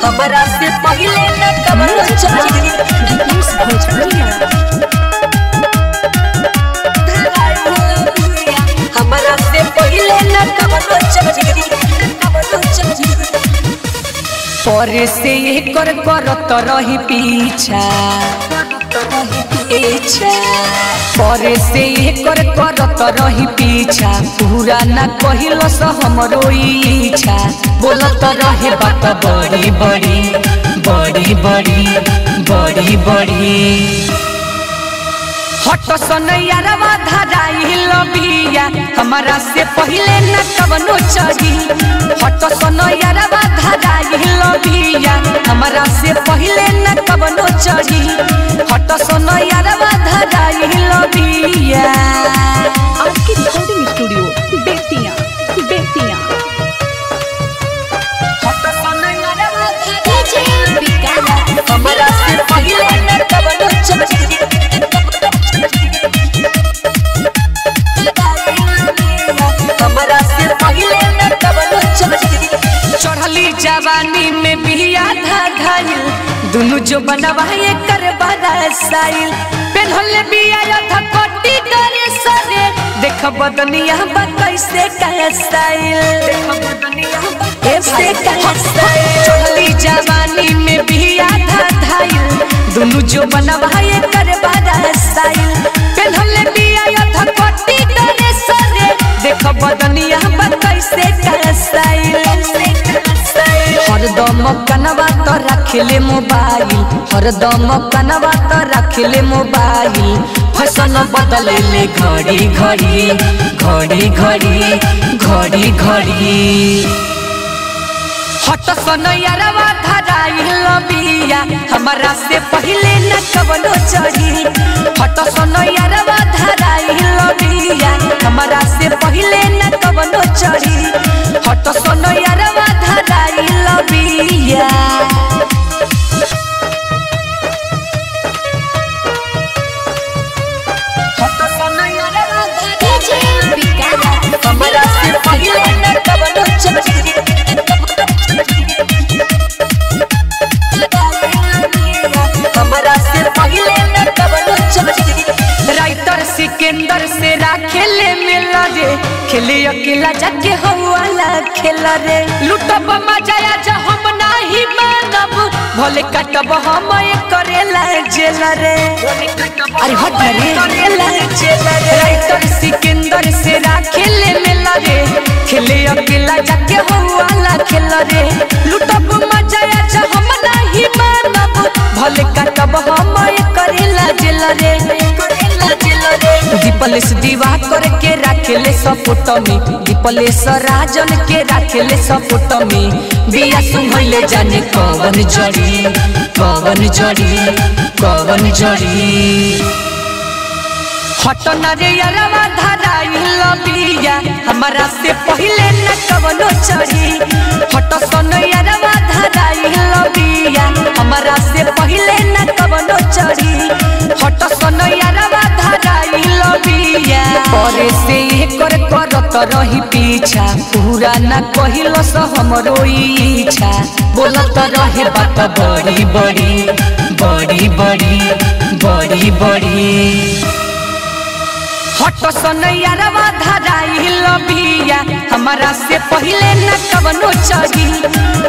हमरा से पहिले न कवनो चढ़ी Dipus Bhojpuria. हमरा से पहिले न कवनो चढ़ी कवनो चढ़ी पर से एकर करत रही पीछा इच्छा पर से एकर करत रही पीछा पूरा न कहिल स हमरो इच्छा बोलत रहे बात बड़ी बड़ी बड़ी बड़ी बड़ी बड़ी हट सनैयारवा धराइल बिया हमारा से पहिले न कवनो चढ़ी हट सनैयारवा धराइल बिया हमारा से पहिले न कवनो चढ़ी हट सनैयारवा धराइल बिया आपकी रिकॉर्डिंग स्टूडियो बेतिया बेतिया हट सनैयारवा हमरा से पहिले न कवनो चढ़ी हमरा से पहिले न कवनो चढ़ी चढ़ली जवानी में बिया धा धाइल दुनु जो बनवा एकर बरसाइल पेन्हले बिया यथा कोटी करे सरे देख बदनिया बा कैसे कैसाइल कैसे कैसाइल चढ़ली जवानी में बिया धा धाइल दुनु जो बनवा एकर बरसाइल पेन्हले बिया यथा कोटी करे सरे देख बदनिया बा कैसे कैसाइल हरदम कनवा तो रखले मोबाइल हरदम कनवा तो रखले मोबाइल फैशन बदले ले घड़ी घड़ी घड़ी घड़ी घड़ी घड़ी हट सनैयारवा धराइल बिया हमारा से पहिले न कवनो चढ़ी हट सनैयारवा धराइल बिया हमारा से पहिले न कवनो चढ़ी हट सनैयारवा धराइल बिया हट सनैयारवा हमरा से पहिले न कवनो चढ़ी हमरा से पहिले न कवनो चढ़ी राइटर सिकंदर से राखेले मिला रे खेले अकेला जाके हवाला खेला रे लुटब मजाया जो हम नाही मानब भले कटब हम करेला जेला रे अरे हट ना रे करेला जेला रे राइटर सिकंदर से राखेले मिला रे खेले अकेला जाके हवाला खेला रे लुटब मजाया जो हम नाही मानब भले कटब हम करेला जेला रे करेला जेला रे दीपलेश दीवा करके राखेले सपोट में दीपलेश राजन के राखेले सपोट में बिया सुहैले जाने कवन जड़ी कवन जड़ी कवन जड़ी हटन रे अरवा धराइल बिया हमारा से पहिले न कवनो चढ़ी हट सन अरवा धराइल बिया हमारा से पहिले न कवनो चढ़ी हट सन अरवा धराइल बिया करे से एकर करत रही पीछा पूरा न कहिल स हमरो इच्छा बोलत रहे बात बड़ी बड़ी बड़ी बड़ी बड़ी बड़ी हट सनैयारवा धराइल बिया हमारा से पहिले न कवनो चढ़ी